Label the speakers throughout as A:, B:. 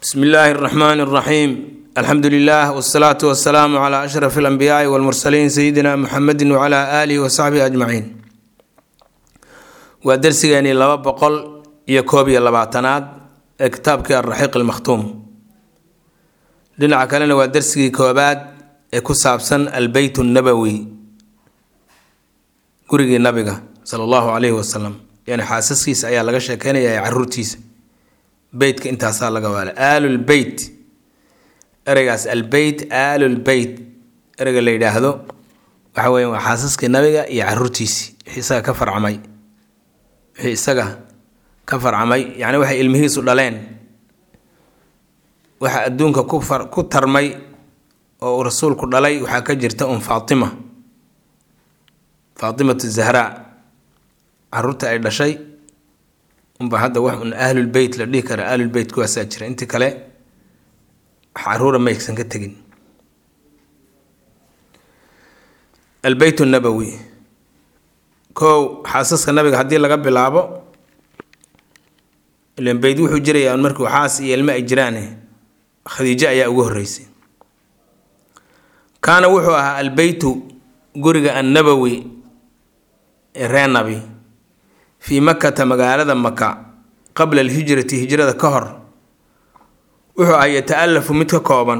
A: bsmi illaahi اraxmaan اraxiim alxamdu lilah wsalaatu wasalaamu cla ashraf اlanbiyaai wاlmursaliin sayidina muxamedi wcla aalihi wasaxbihi ajmaciin waa dersigeenii laba boqol iyo koob iyo labaatanaad ee kitaabkii alraxiiq almakhtuum dhinaca kalena waa dersigii koobaad ee ku saabsan albeyt nabowi gurigii nabiga sala allahu calayhi wasalam yani xaasaskiisa ayaa laga sheekeynaya ee caruurtiisa beytka intaasaa laga waala aalulbeyt ereygaas albeyt aalulbeyt ereyga la yidhaahdo waxa weya waa xaasaskii nabiga iyo caruurtiisii wixii isaga ka farcamay wixii isaga ka farcamay yacni waxay ilmihiisu dhaleen waxa adduunka ku far ku tarmay oo uu rasuulku dhalay waxaa ka jirta un faatima faatimatu zahraa caruurta ay dhashay unba hadda wax un ahlulbeyt la dhihi kara ahlulbeyt kuwaasaa jira intii kale wax caruura maysan ka tegin albeyt nabowi kow xaasaska nabiga haddii laga bilaabo ilan beyd wuxuu jirayaa markuu xaas iyo ilmo ay jiraane khadiijo ayaa ugu horreysay kaana wuxuu ahaa albeytu guriga annabowi ee ree nabi fii makata magaalada maka qabla alhijrati hijrada ka hor wuxuu ahaa yata-alafu mid ka kooban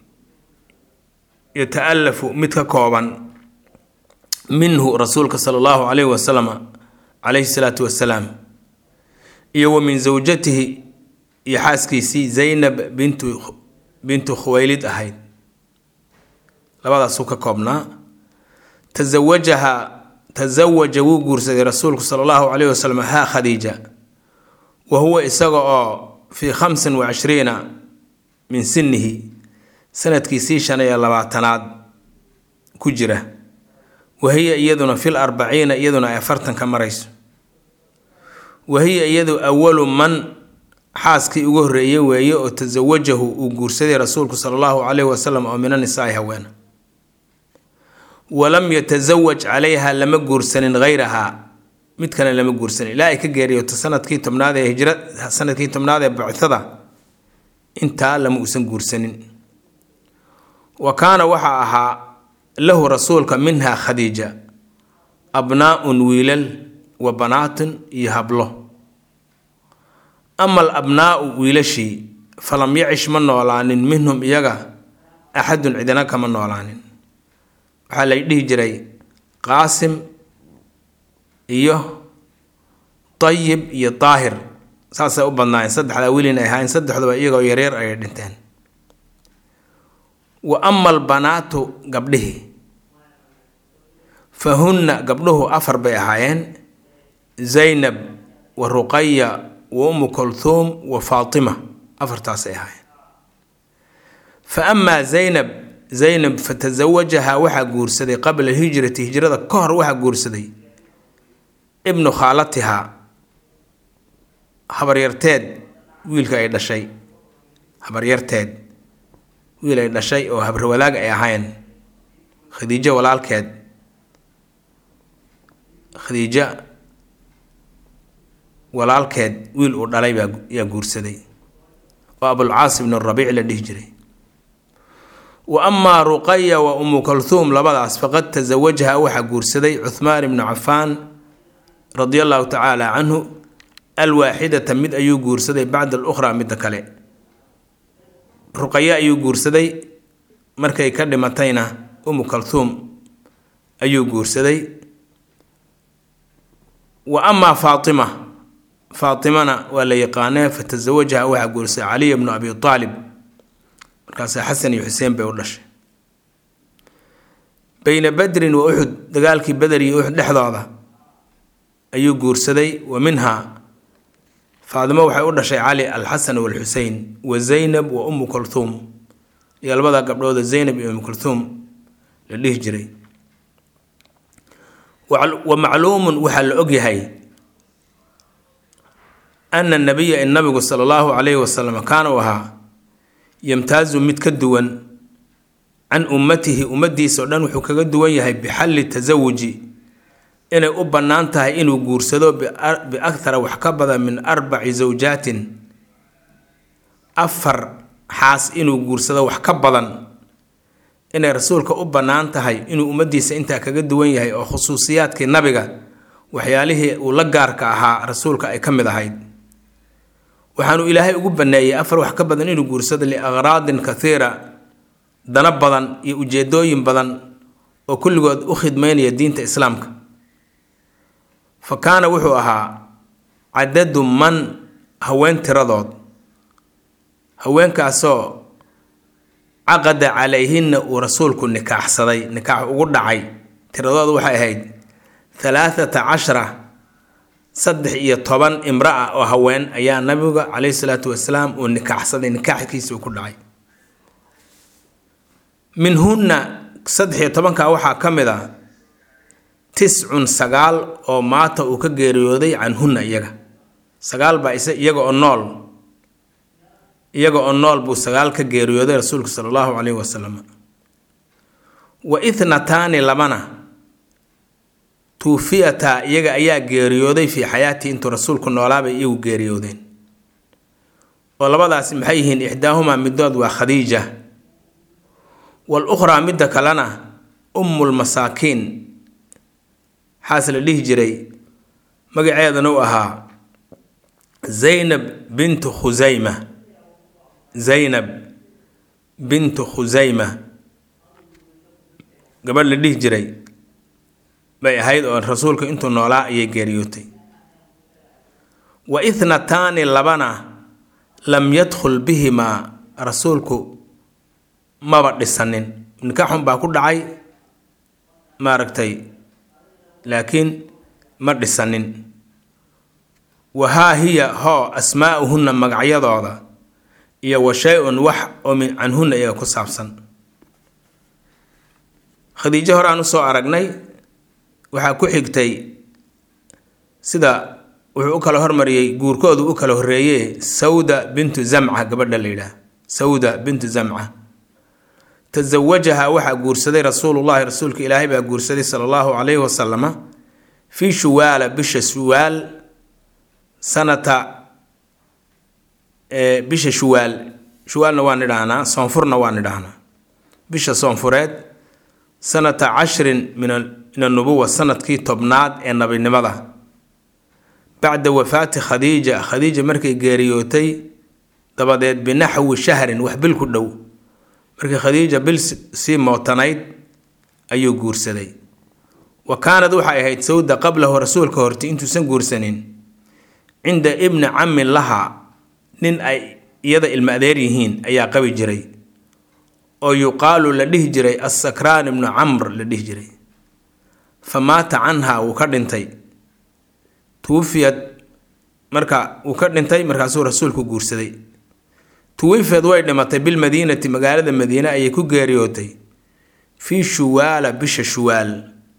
A: yata-alafu mid ka kooban minhu rasuulka sala allahu calayhi wasalam calayhi salaatu wasalaam iyo wa min zawjatihi iyo xaaskiisii zaynab bintu bintu khuwaylid ahayd labadaasuu ka koobnaa tasawajaha tasawaja wuu guursaday rasuulku sala allahu calayhi wasalam haa khadiija wa huwa isaga oo fii khamsin wa cishriina min sinihi sanadkiisii shan iyo labaatanaad ku jira wa hiya iyaduna fil arbaciina iyaduna ay afartan ka marayso wa hiya iyadu awalu man xaaskii ugu horreeyey weeye oo tasawajahu uu guursaday rasuulku sala allahu calayhi wasalam oo mina nisaai haweena walam yatasawaj calayha lama guursanin hayrahaa mid kale lama guursanin ilaa ay ka geeriyoto sanadkii tobnaad ee hijra sanadkii tobnaad ee bacthada intaa lama uusan guursanin wa kaana waxaa ahaa lahu rasuulka minha khadiija abnaa-un wiilal wa banaatun iyo hablo ama al abnaau wiilashii falam yacish ma noolaanin minhum iyaga axadun cidina kama noolaanin waxaa lay dhihi jiray qaasim iyo tayib iyo daahir saasay u badnaayeen saddexdaa wiilin ay ahaayeen saddexduba iyagoo yareer ayay dhinteen wa ama albanaatu gabdhihii fa hunna gabdhuhu afar bay ahaayeen zaynab wa ruqaya wa umu kulthuum wa faatima afartaasay ahaayeen fa amaa zaynab zaynab fa tasawajahaa waxaa guursaday qabla hijrati hijrada ka hor waxaa guursaday ibnu khaalatihaa habaryarteed wiilka ay dhashay habaryarteed wiil ay dhashay oo habrawadaag ay ahayn khadiijo walaalkeed khadiijo walaalkeed wiil uu dhalay baa yaa guursaday oo abulcaas ibnu rabiic la dhihi jiray wa amaa ruqaya wa umu kulthuum labadaas faqad tasawajaha waxaa guursaday cuhmaan ibnu cafaan radia allahu tacaala canhu alwaaxidata mid ayuu guursaday bacda alukhraa midda kale ruqaye ayuu guursaday markay ka dhimatayna umu kulthuum ayuu guursaday wa amaa faatima faatimana waa la yaqaanee fa tasawajaha waxaa guursaday caliy bnu abi aalib markaasa xasan iyo xuseen bay u dhashay beyna badrin wa uxud dagaalkii beder iyo uxud dhexdooda ayuu guursaday wa minhaa faadimo waxay u dhashay cali alxasan walxusein wa zaynab wa umu kulthuum iyo labada gabdhooda zaynab iyo umu kulthuum la dhihi jiray wa macluumun waxaa la ogyahay ana nabiya in nabigu sala allahu calayhi wasalam kaana u ahaa yamtaazu mid ka duwan can ummatihi ummadiisa o dhan wuxuu kaga duwan yahay bixalli tasawuji inay u bannaan tahay inuu guursado biakhara wax ka badan min arbaci zawjaatin afar xaas inuu guursado wax ka badan inay rasuulka u bannaan tahay inuu ummaddiisa intaa kaga duwan yahay oo khusuusiyaadkii nabiga waxyaalihii uu la gaarka ahaa rasuulka ay ka mid ahayd waxaanuu ilaahay ugu banneeyey afar wax ka badan inuu guursado liaqraadin kathiira dana badan iyo ujeedooyin badan oo kulligood u khidmeynaya diinta islaamka fa kaana wuxuu ahaa cadadu man haween tiradood haweenkaasoo caqada calayhinna uu rasuulku nikaaxsaday nikaax ugu dhacay tiradooda waxay ahayd halaathata cashara saddex iyo toban imra-a oo haween ayaa nabiga caleyhi salaatu wasalaam uu nikaaxsaday nikaaxkiisa uu ku dhacay minhunna saddex iyo tobanka waxaa ka mid a tiscun sagaal oo maata uu ka geeriyooday canhunna iyaga sagaal baa is iyaga oo nool iyaga oo nool buu sagaal ka geeriyooday rasuulku sala allahu caleyhi wasalam wa ithnataani labana tuufiyataa iyaga ayaa geeriyooday fii xayaatii intuu rasuulku noolaabay iyagu geeriyoodeen oo labadaasi maxay yihiin ixdaahumaa midood waa khadiija wal ukhraa midda kalena ummulmasaakiin xaas la dhihi jiray magaceedana u ahaa zaynab bintu khusayma zaynab bintu khusayma gabadh la dhihi jiray bay ahayd oo rasuulka intuu noolaa ayay geeriyootay wa ithnataani labana lam yadkhul bihimaa rasuulku maba dhisanin nikaaxun baa ku dhacay maaragtay laakiin ma dhisanin wa haa hiya hoo asmaa'uhunna magacyadooda iyo wa shay-un wax oo min canhunna iyaga ku saabsan khadiijo hore aan usoo aragnay waxaa ku xigtay sida wuxuu u kala hormariyey guurkoodu u kala horreeye sawda bintu zamca gabadha la yidhaah sawda bintu zamca tasawajaha waxaa guursaday rasuulullahi rasuulka ilaahay baa guursaday sala allahu calayhi wasalama fii shuwaala bisha shuwaal sanata bisha shuwaal shuwaalna waan idhaahnaa soonfurna waan idhaahnaa bisha soonfureed sanata cashrin min min annubuwa sanadkii tobnaad ee nabinimada bacda wafaati khadiija khadiija markay geeriyootay dabadeed binaxwi shahrin wax bil ku dhow markii khadiija bil sii mootanayd ayuu guursaday wa kaanad waxay ahayd sawda qablahu rasuulka horti intuusan guursanin cinda ibni cammin laha nin ay iyada ilma adeer yihiin ayaa qabi jiray oo yuqaalu la dhihi jiray assakraan ibnu camr la dhihi jiray fa maata canha wuu ka dhintay tuwufiyad marka wuu ka dhintay markaasuu rasuulku guursaday tuwifeed way dhimatay bilmadiinati magaalada madiine ayay ku geeriyootay fii shuwaala bisha shuwaal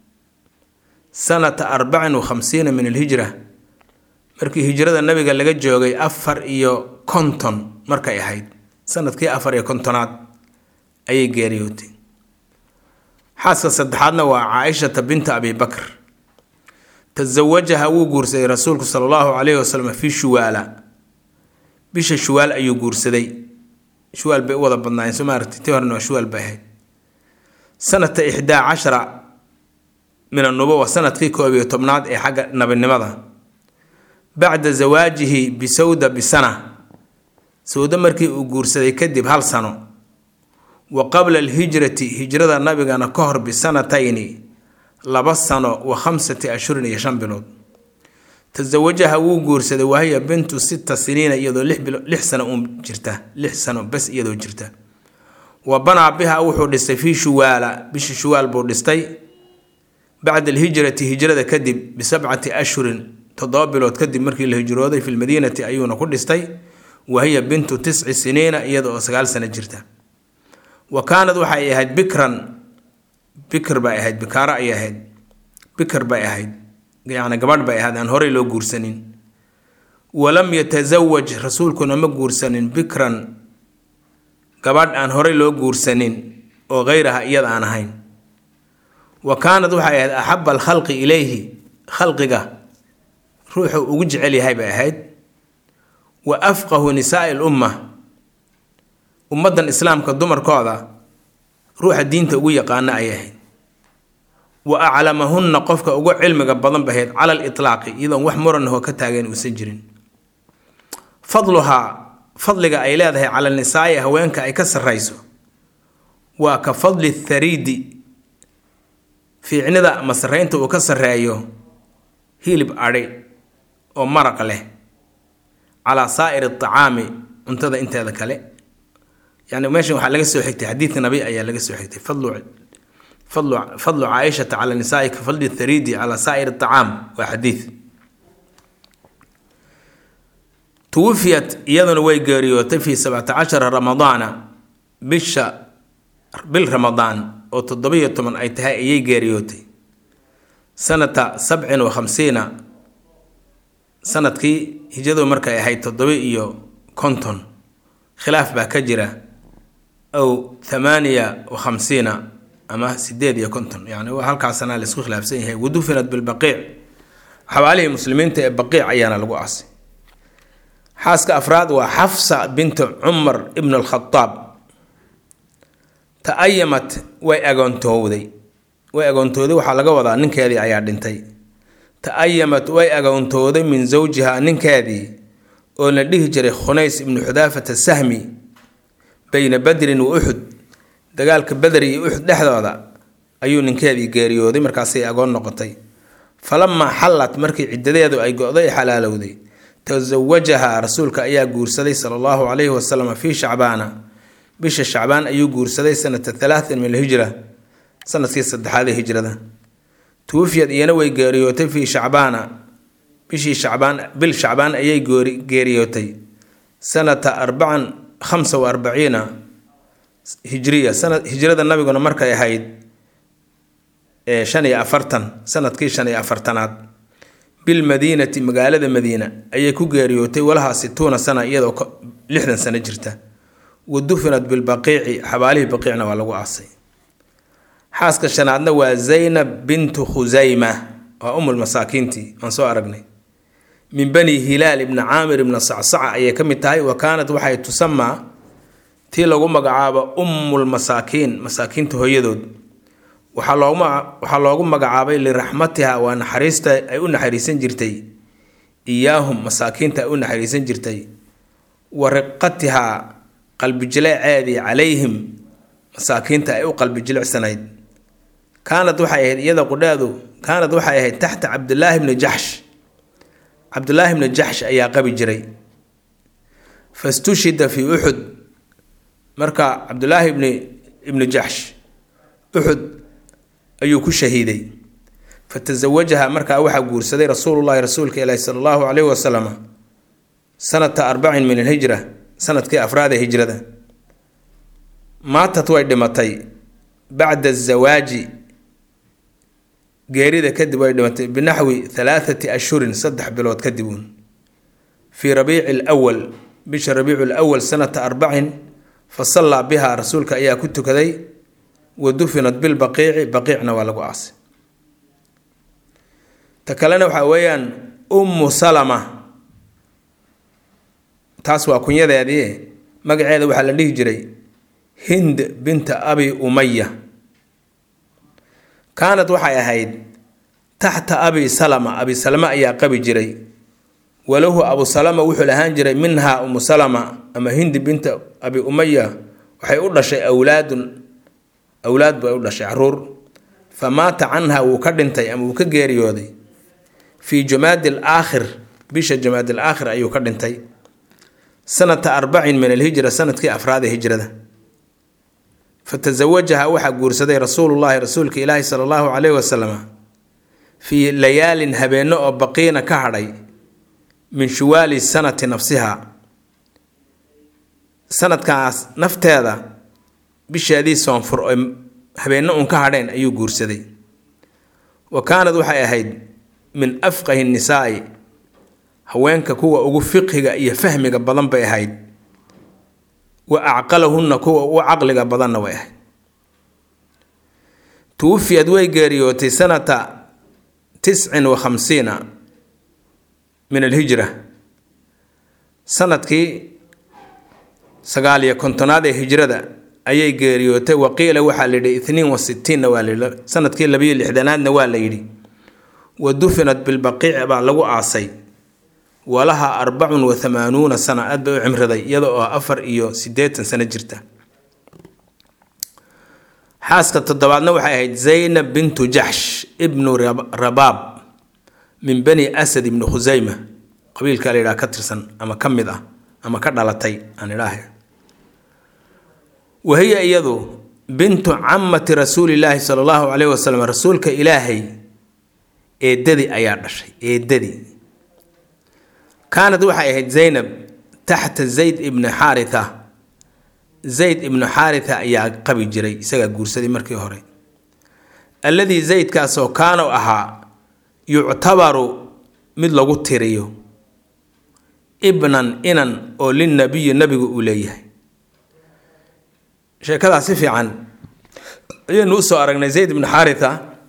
A: sanata arbacin wa khamsiina min alhijra markii hijrada nabiga laga joogay afar iyo konton markay ahayd sanadkii afar iyo kontonaad ayay geeriyootay xaaska saddexaadna waa caaishata binta abi bakr tasawajaha wuu guursaday rasuulku sala allahu calayhi wasalam fii shuwaala bisha shuwaal ayuu guursaday shuwaal bay u wada badnaayeen soo maaragtay tii horena waa shuwaal bay ahayd sanata ixdaa cashara min annubuwa sanadkii koob iyo tobnaad ee xagga nabinimada bacda zawaajihi bisawda bisana sawda markii uu guursaday kadib hal sano wa qabla alhijrati hijrada nabigana ka hor bisanatayni laba sano wa khamsati ashhurin iyo shan bilood tasawajaha wuu guursaday wahiya bintu sita siniina iyadoo lix sano uun jirta lix sano bes iyadoo jirta wa banaa biha wuxuu dhistay fii shuwaala bisha shuwaal buu dhistay bacda alhijrati hijrada kadib bisabcati ashhurin toddoba bilood kadib markii la hijrooday fi lmadiinati ayuuna ku dhistay wahiya bintu tisci siniina iyada oo sagaal sano jirta wa kaanad waxay ahayd bikran bikr bay ahayd bikaaro ayay ahayd bikr bay ahayd yacni gabadh bay ahayd aan horey loo guursanin walam yatasawaj rasuulkuna ma guursanin bikran gabadh aan horey loo guursanin oo hayraha iyada aan ahayn wa kaanad waxay ahayd axaba alkhalqi ilayhi khalqiga ruuxuu ugu jecel yahay bay ahayd wa afqahu nisaai lumma ummaddan islaamka dumarkooda ruuxa diinta ugu yaqaana ay ahayd wa aclamahunna qofka ugu cilmiga badan bahayd cala litlaaqi iyadoon wax muranahoo ka taageen uusan jirin fadluhaa fadliga ay leedahay cala nisaa'i haweenka ay ka sarrayso waa ka fadli thariidi fiicnida ama sarraynta uu ka sarreeyo hilib adhi oo maraq leh calaa saa'iri acaami cuntada inteeda kale yani meeshan waxaa laga soo xigtay xadiidka nabi ayaa laga soo xigtay fadlu fadlu fadlu caaishata cala nisaai ka fadli thariidi calaa saa'ir acaam waa xadiid tuwufiyat iyaduna way geeriyootay fii sabcata cashara ramadaana bisha bil ramadaan oo toddobiyo toban ay tahay ayay geeriyootay sanata sabcin wa khamsiina sanadkii hijadu markay ahayd toddoba iyo konton khilaaf baa ka jira aw thamaaniya wa khamsiina ama sideed iyo konton yani halkaasana laisku khilaafsan yahay wadufinat bilbaqiic xawaalihii muslimiinta ee baqiic ayaana lagu aasay xaaska afraad waa xafsa bintu cumar ibn alkhadaab ta-ayamat way agoontowday way agoontooday waxaa laga wadaa ninkeedii ayaa dhintay ta-ayamat way agoontooday min zawjiha ninkeedii oo la dhihi jiray khunays ibnu xudaafata sahmi bayna badrin wa uxud dagaalka beder iyo uxud dhexdooda ayuu ninkeedii geeriyooday markaasay agoon noqotay falamaa xallat markii ciddadeedu ay go-day ee xalaalowday tasawajaha rasuulka ayaa guursaday sala allahu calayhi wasalam fii shacbaana bisha shacbaan ayuu guursaday sanata halaatin min alhijra sanadkii saddexaad ee hijrada tuwufiyad iyana way geeriyootay fii shacbaana bishii shacbaan bil shacbaan ayay geeriyootay sanata arbacan khamsa wa arbaciina hijriya sanad hijrada nabiguna markay ahayd shan iyo afartan sanadkii shan iyo afartanaad bilmadiinati magaalada madiina ayay ku geeriyootay walahaa situuna sana iyadoo lixdan sano jirta wa dufinat bilbaqiici xabaalihii baqiicna waa lagu aasay xaaska shanaadna waa zaynab bintu khusayma waa umul masaakiintii aan soo aragnay min bani hilaal ibni caamir ibna sacsaca ayay ka mid tahay wa kaanat waxay tusamaa tii lagu magacaabo ummul masaakiin masaakiinta hooyadood waxaa loogu waxaa loogu magacaabay liraxmatiha waa naxariista ay u naxariisan jirtay iyaahum masaakiinta ay u naxariisan jirtay wa riqatihaa qalbijileeceedii calayhim masaakiinta ay u qalbijilicsanayd kaanad waxay ahayd iyada qudheedu kaanad waxay ahayd taxta cabdilaahi bni jaxsh cabdulaahi bni jaxsh ayaa qabi jiray fastushida fii uxud marka cabdulaahi ibni ibni jaxsh uxud ayuu ku shahiiday fatasawajaha markaa waxaa guursaday rasuulullahi rasuulka ilaahi sala allahu calayhi wasalam sanata arbacin min alhijra sanadkii afraad ee hijrada maatad way dhimatay bacda azawaaji geerida kadib way dhimatay binaxwi halaathati ashhurin saddex bilood kadib uun fii rabiici lwal bisha rabiicu lwal sanata arbacin fa sallaa biha rasuulka ayaa ku tukaday wa dufinat bilbaqiici baqiicna waa lagu aasay ta kalena waxaa weeyaan ummu salama taas waa kunyadeedii magaceeda waxaa la dhihi jiray hind binta abi umaya kaanad waxay ahayd taxta abi salama abi salama ayaa qabi jiray walahu abu salama wuxuu lahaan jiray minhaa umu salama ama hindi binta abi umaya waxay u dhashay awlaadun awlaad bay u dhashay caruur fa maata canha wuu ka dhintay ama wuu ka geeriyooday fii jumaadi alaakhir bisha jumaadi alaakhir ayuu ka dhintay sanata arbacin min alhijra sanadkii afraad ee hijrada fatasawajaha waxaa guursaday rasuulullaahi rasuulka ilaahi sala allahu caleyhi wasalam fii layaalin habeenno oo baqiina ka hadhay min shuwaali sanati nafsiha sanadkaas nafteeda bisheedii soonfur oo habeenno uun ka hadheen ayuu guursaday wa kaanad waxay ahayd min afqahi nisaa'i haweenka kuwa ugu fiqhiga iyo fahmiga badan bay ahayd wa acqalahunna kuwa ugu caqliga badanna way ahayd tuwufiyad way geeriyootay sanata tiscin wa khamsiina min alhijra sanadkii sagaal iyo kontonaad ee hijrada ayay geeriyootay waqiila waxaa la yidhi itniin wa sitiinna waa layidhi sanadkii labayo lixdanaadna waa la yidhi wa dufinat bilbaqiic baa lagu aasay walaha arbacun wa hamaanuuna sana aad bay u cimriday iyada oo afar iyo siddeetan sano jirta xaaska toddobaadna waxay ahayd zaynab bintu jaxsh ibnu rabaab min bani asad ibni khusayma qabiilka la yidhaha ka tirsan ama ka mid ah ama ka dhalatay aan idhaahay wahiya iyadu bintu camati rasuulilaahi sala allahu caleyhi wasalam rasuulka ilaahay eedadii ayaa dhashay eedadii kaanad waxay ahayd zaynab taxta zayd ibni xaaritha zayd ibnu xaaritha ayaa qabi jiray isagaa guursaday markii hore alladii zaydkaasoo kaanu ahaa yuctabaru mid lagu tiriyo ibnan inan oo lilnabiyi nabigu uu leeyahay sheekadaas si fiican ayaynu usoo aragnay zayd ibnu xaaritha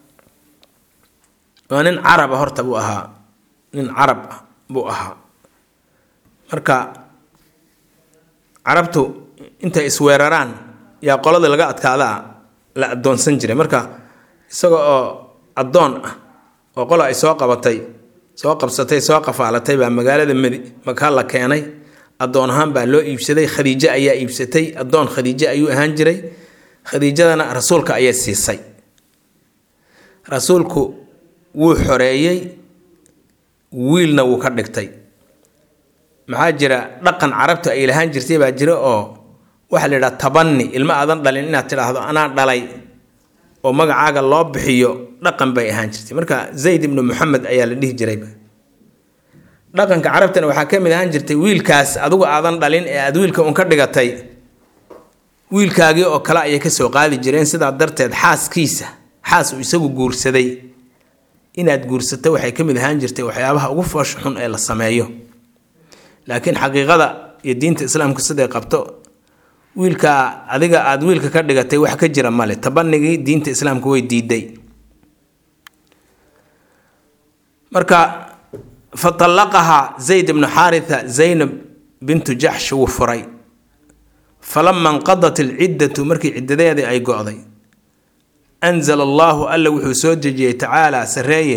A: waa nin caraba horta buu ahaa nin carab ah buu ahaa marka carabtu intay isweeraraan yaa qolada laga adkaadaa la addoonsan jiray marka isaga oo addoon ah oo qola ay soo qabatay soo qabsatay soo qafaalatay baa magaalada madi maka la keenay addoon ahaan baa loo iibsaday khadiijo ayaa iibsatay addoon khadiijo ayuu ahaan jiray khadiijadana rasuulka ayay siisay rasuulku wuu xoreeyey wiilna wuu ka dhigtay maxaa jira dhaqan carabtu ay lahaan jirtay baa jira oo waxaa la yidhaha tabani ilmo aadan dhalin inaad tidhaahdo anaa dhalay oo magacaaga loo bixiyo dhaqan bay ahaan jirtay marka zayd ibnu moxamed ayaa la dhihi jirayba dhaqanka carabtana waxaa ka mid ahaan jirtay wiilkaas adigu aadan dhalin ee aad wiilka un ka dhigatay wiilkaagii oo kale ayay kasoo qaadi jireen sidaa darteed xaaskiisa xaas uu isagu guursaday inaad guursato waxay ka mid ahaan jirtay waxyaabaha ugu foosha xun ee la sameeyo laakiin xaqiiqada iyo diinta islaamku siday qabto wiilkaa adiga aada wiilka ka dhigatay wax ka jira male tabanigii diinta islaamku way diiday marka faallaqahaa zayd ibnu xaaritha zaynab bintu jaxsh wuu furay falama inqadat alciddatu markii ciddadeedii ay go-day anzala allaahu alla wuxuu soo dejiyey tacaalaa sareeye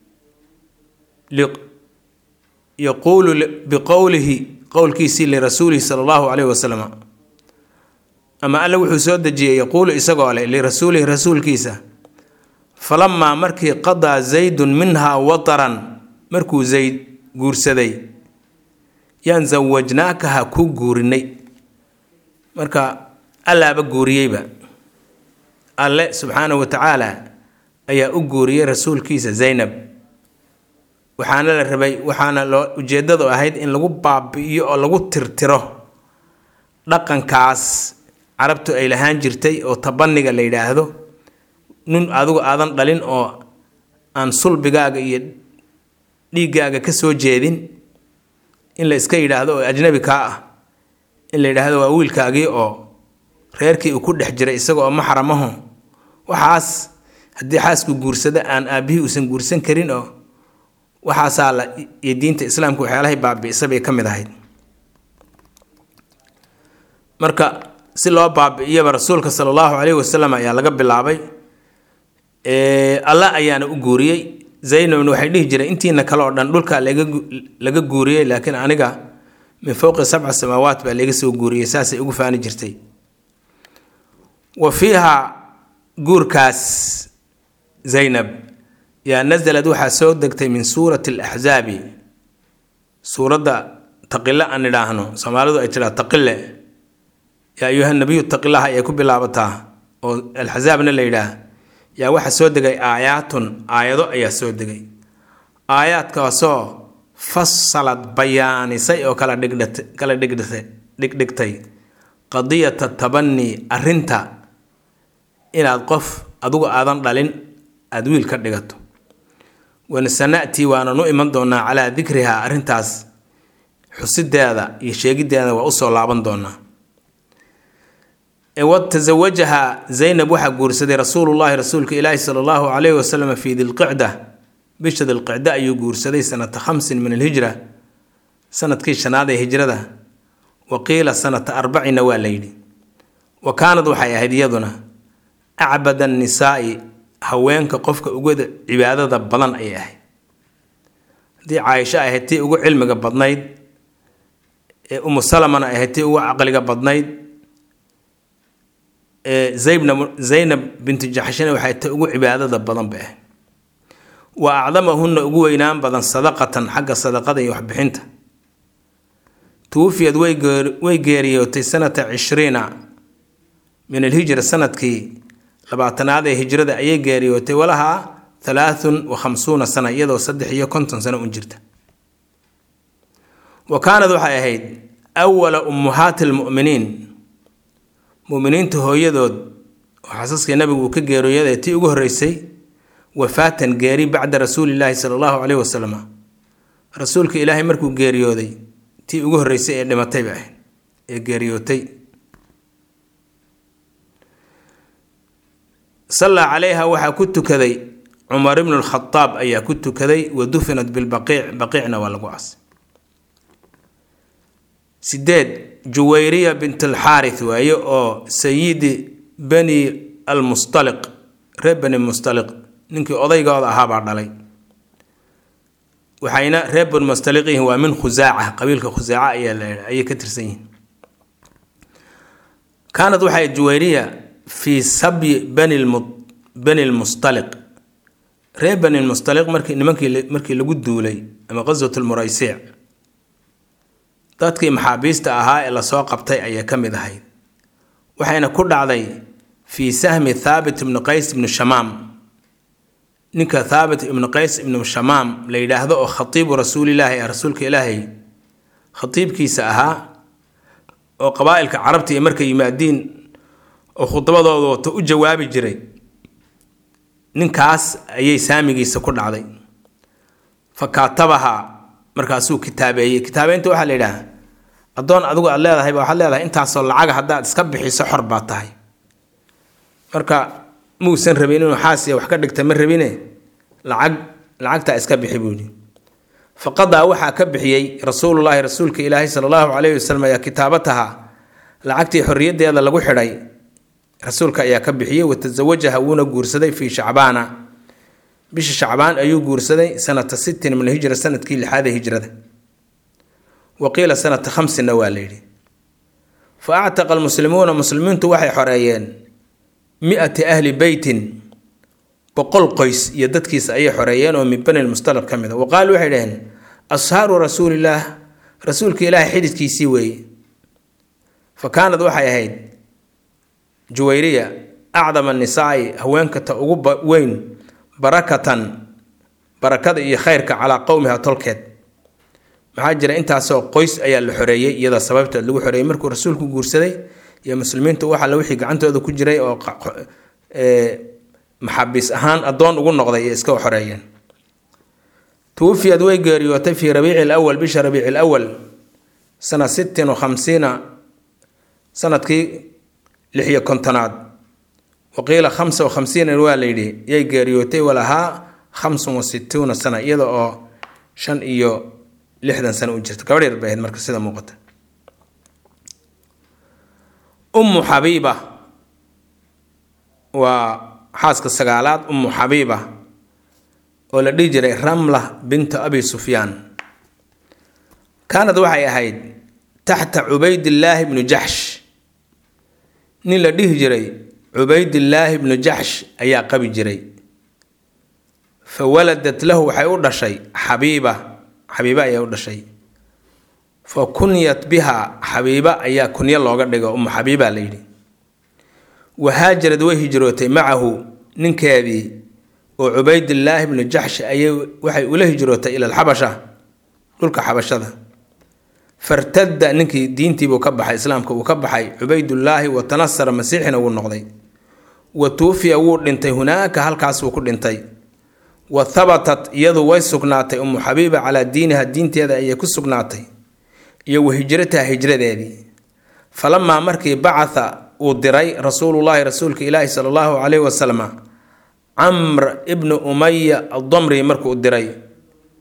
A: yaquulu biqowlihi qowlkiisii lirasuulihi sala allahu caleyhi wasalam ama alla wuxuu soo dejiyey yaquulu isagoo leh lirasuulihi rasuulkiisa falamaa markii qadaa zaydun minhaa wataran markuu zayd guursaday yaan zawajnaakaha ku guurinay marka allaaba guuriyeyba alle subxaana wa tacaala ayaa u guuriyey rasuulkiisa zaynab waxaana la rabay waxaana loo ujeeddadu ahayd in lagu baabi'iyo oo lagu tirtiro dhaqankaas carabtu ay lahaan jirtay oo tabaniga la yidhaahdo nin adigu aadan dhalin oo aan sulbigaaga iyo dhiiggaaga ka soo jeedin in la iska yidhaahdo oo ajnabi kaa ah in la yidhaahdo waa wiilkaagii oo reerkii uu ku dhex jiray isaga oo maxramaho waxaas haddii xaasku guursada aan aabbihii uusan guursan karin oo waxaasaa la iyo diinta islaamka waxyaalahay baabi'isa bay ka mid ahayd marka si loo baabi'iyaba rasuulka sala allahu caleyhi wasalam ayaa laga bilaabay alla ayaana u guuriyey zaynabna waxay dhihi jireen intiina kale oo dhan dhulkaa laga guuriyey laakiin aniga min fowqi sabca samaawaat baa laga soo guuriyey saasay ugu faani jirtay wa fiiha guurkaas zaynab yaa nasalad waxaa soo degtay min suurati alaxzaabi suuradda taqile aan idhaahno soomaalidu ay tidhaa taqile yaa ayuha nabiyu taqilaha ayay ku bilaabataa oo alxazaabna la yidhaah yaa waxaa soo degay aayaatun aayado ayaa soo degay aayaadkaasoo fasalad bayaanisay oo kala dhigdhat kala dhigdhata dhigdhigtay qadiyata tabani arrinta inaad qof adigu aadan dhalin aada wiil ka dhigato wanasana'tii waana nu iman doonaa calaa dikrihaa arrintaas xusideeda iyo sheegideeda waa usoo laaban doonaa watasawajaha zaynab waxaa guursaday rasuulullaahi rasuulka ilaahi sala allahu calayhi wasalam fii dilqicda bisha dilqicda ayuu guursaday sanata khamsin min alhijra sanadkii shanaad ee hijrada wa qiila sanata arbacina waa la yidhi wa kaanad waxay ahayd iyaduna acbad annisaa'i haweenka qofka ugada cibaadada badan ayay ahayd haddii caaisho ay ahayd tii ugu cilmiga badnayd ee umu salamana ay ahayd tii ugu caqliga badnayd ee zaybna zaynab bintu jaxshina waxay tii ugu cibaadada badan bay ahayd wa acdamahunna ugu weynaan badan sadaqatan xagga sadaqada iyo waxbixinta tuwufiyad way geeriyootay sanata cishriina min alhijra sanadkii labaatanaad ee hijrada ayay geeriyootay walahaa halaathun wa khamsuuna sana iyadoo saddex iyo konton sano un jirta wa kaanad waxay ahayd awala ummuhaati almu'miniin mu'miniinta hooyadood oo xasaskii nabigu uu ka geeriyooday tii ugu horreysay wafaatan geeri bacda rasuulillaahi sala allahu caleyhi wasalam rasuulka ilaahay markuu geeriyooday tii ugu horreysay ee dhimatay bay ahayd ee geeriyootay sallaa calayha waxaa ku tukaday cumar ibnu lkhadaab ayaa ku tukaday wa dufinat bilbaqiic baqiicna waa lagu aasay sideed juwayriya bint alxaarith waaye oo sayidi bani almustaliq reer bani mustaliq ninkii odaygooda ahaabaa dhalay waxayna reer bani mustaliq yihiin waa min khusaaca qabiilka khusaaca ayaa la ayay ka tirsan yihiin kaanad waxay juwayriya fii sabyi bani bani lmustaliq reer bani lmustaliq markii nimankii markii lagu duulay ama qaswat lmuraysiic dadkii maxaabiista ahaa ee lasoo qabtay ayay ka mid ahayd waxayna ku dhacday fii sahmi thaabit ibnu qays ibnu shamaam ninka thaabit ibnu qays ibnu shamaam la yidhaahdo oo khatiibu rasuulilaahi ah rasuulka ilaahay khatiibkiisa ahaa oo qabaa'ilka carabta iyo markay yimaadiin oo khudbadooda wato u jawaabi jiray ninkaas ayay saamigiisa ku dhacday fa kaatabaha markaasuu kitaabeeyey kitaabeynta waxaa la yidhaha addoon adigu aad leedahay ba waxaad leedahay intaasoo lacaga haddaad iska bixiso xor baa tahay marka muusan rabin inuu xaasiya wax ka dhigta ma rabine lacag lacagtaa iska bixi buu yidhi faqadaa waxaa ka bixiyey rasuulullaahi rasuulka ilaahi sala allahu calayhi wasalam ayaa kitaabataha lacagtii xorriyaddeeda lagu xidhay rasuulka ayaa ka bixiyey watasawajaha wuuna guursaday fii shacbaana bisha shacbaan ayuu guursaday sanata sittin min hijra sanadkii lixaada hijrada wa qiila sanata khamsinna waa la yidhi fa actaqa almuslimuuna muslimiintu waxay xoreeyeen mi-ati ahli beytin boqol qoys iyo dadkiisa ayay xoreeyeen oo min bani lmustalab ka mid a wa qaalu waxay dhaheen ashaaru rasuulillaah rasuulka ilaahay xididkiisii weeye fa kaanad waxay ahayd juwayriya acdama nisaa'i haweenkata ugu weyn barakatan barakada iyo khayrka calaa qowmiha tolkeed maxaa jira intaasoo qoys ayaa la xoreeyey iyada sababteed lagu xoreeyey markuu rasuulku guursaday iyo muslimiintu wax alle wixii gacantooda ku jiray oo maxabiis ahaan addoon ugu noqday ee iska xoreeyeen tuwufiyad way geeriyootay fii rabiici lawal bisha rabiici lawal sana sittin wa khamsiina sanadkii lix iyo kontonaad waqiila khamsa wa khamsiina waa la yidhi yay geeriyootay walahaa khamsun wa sittuuna sana iyada oo shan iyo lixdan sano u jirta gabadh yar bay ahayd marka sida muuqata ummu xabiiba waa xaaska sagaalaad ummu xabiiba oo la dhihi jiray ramla bintu abi sufyaan kaanad waxay ahayd taxta cubaydillaahi bnu jaxsh nin la dhihi jiray cubaydillaahi bnu jaxsh ayaa qabi jiray fa waladat lahu waxay u dhashay xabiiba xabiiba ayaa u dhashay fa kunyat biha xabiiba ayaa kunyo looga dhigo umu xabiiba la yidhi wahaajarad way hijrootay macahu ninkeedii oo cubaydillaahi bnu jaxsh ayay waxay ula hijrootay ila alxabasha dhulka xabashada fartada ninkii diintiibuu ka baxay islaamka uu ka baxay cubaydullaahi wa tanasara masiixina wuu noqday wa tuufiya wuu dhintay hunaaka halkaasuu ku dhintay wa habatat iyadu way sugnaatay umu xabiiba calaa diiniha diinteeda ayay ku sugnaatay iyo wa hijrataha hijradeedii falamaa markii bacatha uu diray rasuulullaahi rasuulka ilaahi sala allahu caleyhi wasalam camr ibnu umaya addamri markuu diray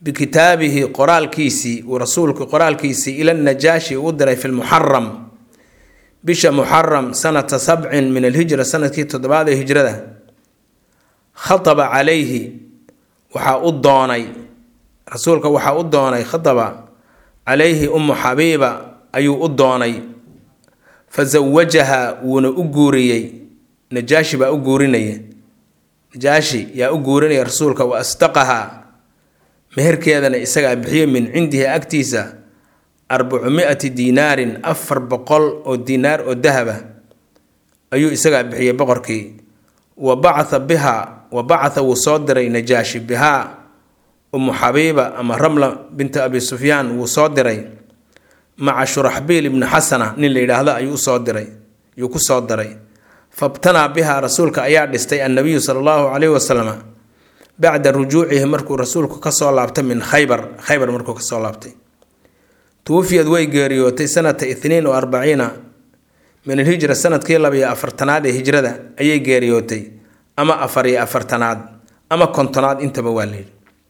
A: bikitaabihi qoraalkiisii uu rasuulku qoraalkiisii ila najaashi u diray fi lmuxaram bisha muxaram sanata sabcin min alhijra sanadkii toddobaad ee hijrada khataba calayhi waxaa u doonay rasuulka waxaa u doonay khataba calayhi umu xabiiba ayuu u doonay fa sawajaha wuuna u guuriyey najaashi baa u guurinaya najaashi yaa u guurinaya rasuulka wa asdaqahaa meherkeedana isagaa bixiye min cindihi agtiisa arbacu mi-ati diinaarin afar boqol oo diinaar oo dahaba ayuu isagaa bixiyey boqorkii wa bacatha bihaa wa bacatha wuu soo diray najaashi bihaa umu xabiiba ama ramla binta abi sufyaan wuu soo diray maca shuraxbiil ibni xasana nin la yidhaahdo ayuu usoo diray ayuu ku soo diray fabtanaa bihaa rasuulka ayaa dhistay annabiyu sala allahu calayhi wasalam bacda rujuucihi markuu rasuulku kasoo laabtay min khaybar khaybar markuu kasoo laabtay tuwafiyad way geeriyootay sanata itniin wa arbaciina min alhijra sanadkii labiyo afartanaad ee hijrada ayay geeriyootay ama afar iyo afartanaad ama kontonaad intaba waa layidhi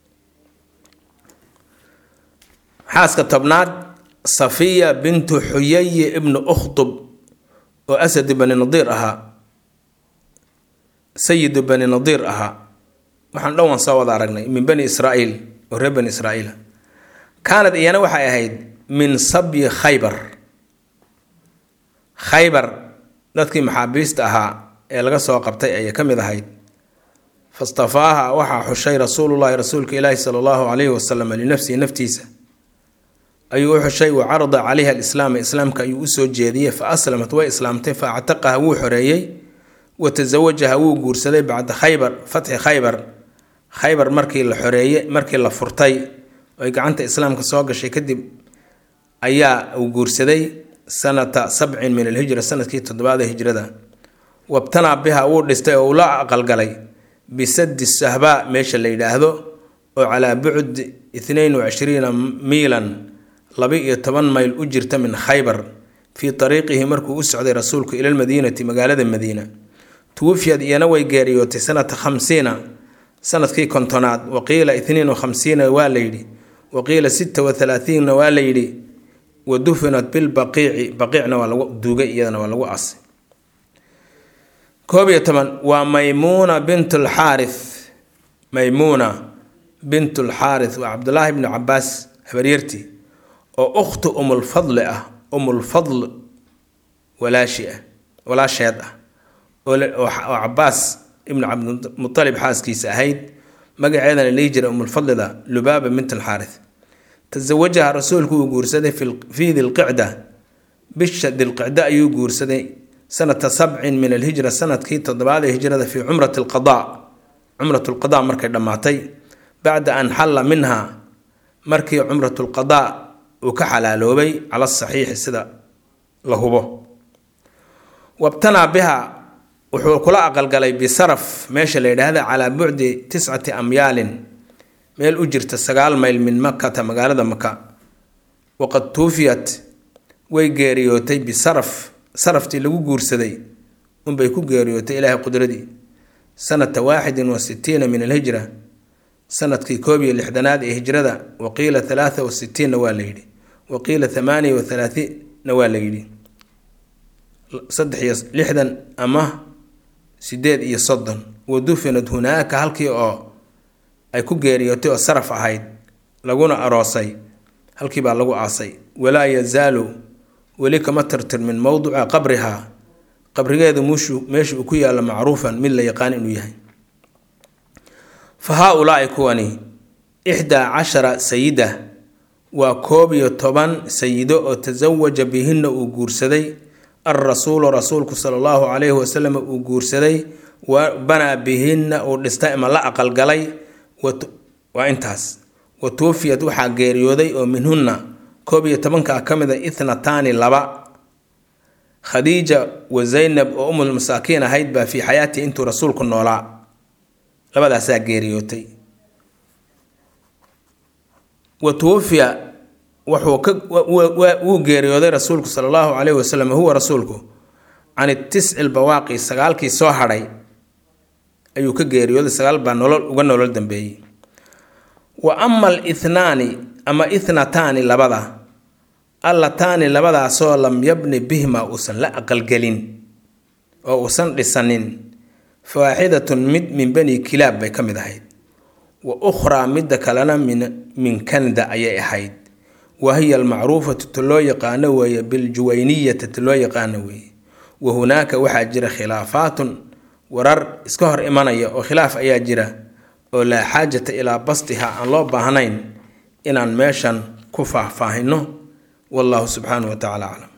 A: xaaska tobnaad safiya bintu xuyayi ibnu ukhtub oo asadu bani nadiir ahaa sayidu bani nadiir ahaa waxaan dhan waan soo wada aragnay min bani israa'iil oo reer bani israa'iila kaanad iyana waxay ahayd min sabyi khaybar khaybar dadkii maxaabiista ahaa ee laga soo qabtay ayay ka mid ahayd fastafaaha waxaa xushay rasuulullahi rasuulka ilaahi sala allahu calayhi wasalam linafsihi naftiisa ayuu u xushay wa carada calayha alislaama islaamka ayuu usoo jeediyey fa aslamat way islaamtay fa actaqaha wuu xoreeyey wa tasawajaha wuu guursaday bacda khaybar fatxi khaybar khaybar markii la xoreeyey markii la furtay oy gacanta islaamka soo gashay kadib ayaa uu guursaday sanata sabcin min alhijra sanadkii toddobaada hijrada wabtanaa biha wuu dhistay oo uu la aqalgalay bisadi sahbaa meesha la yidhaahdo oo calaa bucd itnain wacishriina miilan laba-iyo toban mayl u jirta min khaybar fii ariiqihi markuu u socday rasuulku ila lmadiinati magaalada madiina tuwafiyad iyana way geeriyootay sanata khamsiina sanadkii kontonaad waqiila itniin wa khamsiina waa layidhi waqiila sita wa halaathiinna waa layidhi wa dufinat bilbaqiici baqiicna waa lagu duugay iyadana waa lagu asay koob iyo toban waa maymuuna bint lxaarith maymuuna bint lxaarith waa cabdulaahi bnu cabaas habaryartii oo ukhtu umulfadli ah umulfadl walaashi ah walaasheed ah oo cabaas ibnu cabdimualib xaaskiisa ahayd magaceedana lihi jira umulfadlida lubaaba bint alxaarith tasawajaha rasuulku uu guursaday fii dilqicda bisha dilqicda ayuu guursaday sanata sabcin min alhijra sanadkii toddobaad ee hijrada fii cumrati lqada cumrat lqada markay dhammaatay bacda an xalla minha markii cumrat lqada uu ka xalaaloobay cala saxiixi sida la hubo wabtanaa biha wuxuu kula aqalgalay bisaraf meesha la yidhaahda calaa bucdi tiscati amyaalin meel u jirta sagaal mayl min makata magaalada maka waqad tuufiyat way geeriyootay bisaraf saraftii lagu guursaday unbay ku geeriyootay ilaahay qudradii sanata waaxidin wa sitiina min alhijra sanadkii koob iyo lixdanaad ee hijrada waqiila halaatha wa sitiinna waa la yidhi waqiila thamaaniya wa halaathiinna waa la yidhi saddex iyo lixdan ama sideed iyo soddon wa dufinad hunaaka halkii oo ay ku geeriyootay oo saraf ahayd laguna aroosay halkii baa lagu aasay walaa yazaalu weli kama tirtirmin mowduca qabrihaa qabrigeeda mushu meesha uu ku yaalla macruufan mid la yaqaan inuu yahay fa haa-ulaai kuwani ixdaa cashara sayida waa koob iyo toban sayido oo tasawaja bihinna uu guursaday alrasuulu rasuulku sala allahu calayhi wasalam uu guursaday wa banaa bihinna uu dhistay ama la aqalgalay waa intaas wa tuufiyad waxaa geeriyooday oo minhunna koob iyo tobankaa ka mida ithnataani laba khadiija wa zaynab oo umul masaakiin ahayd baa fii xayaatii intuu rasuulku noolaa labadaasaa geeriyootay wa tuwafiya wuxuu ka wuu geeriyooday rasuulku sala allahu calayhi wasalam huwa rasuulku can itisci lbawaaqi sagaalkii soo hadhay ayuu ka geeriyooday sagaal baa nolol uga nolol dambeeyey wa ama alithnaani ama ithnataani labada allataani labadaasoo lam yabni bihima uusan la aqalgelin oo uusan dhisanin fawaaxidatun mid min bani kilaab bay ka mid ahayd wa ukhraa midda kalena min min kanada ayay ahayd wa hiya almacruufatu ta loo yaqaano weeye biljuwayniyati ta loo yaqaano weeye wa hunaaka waxaa jira khilaafaatun warar iska hor imanaya oo khilaaf ayaa jira oo laa xaajata ilaa bastiha aan loo baahnayn inaan meeshan ku faahfaahino wallahu subxaanahu wa tacala aclam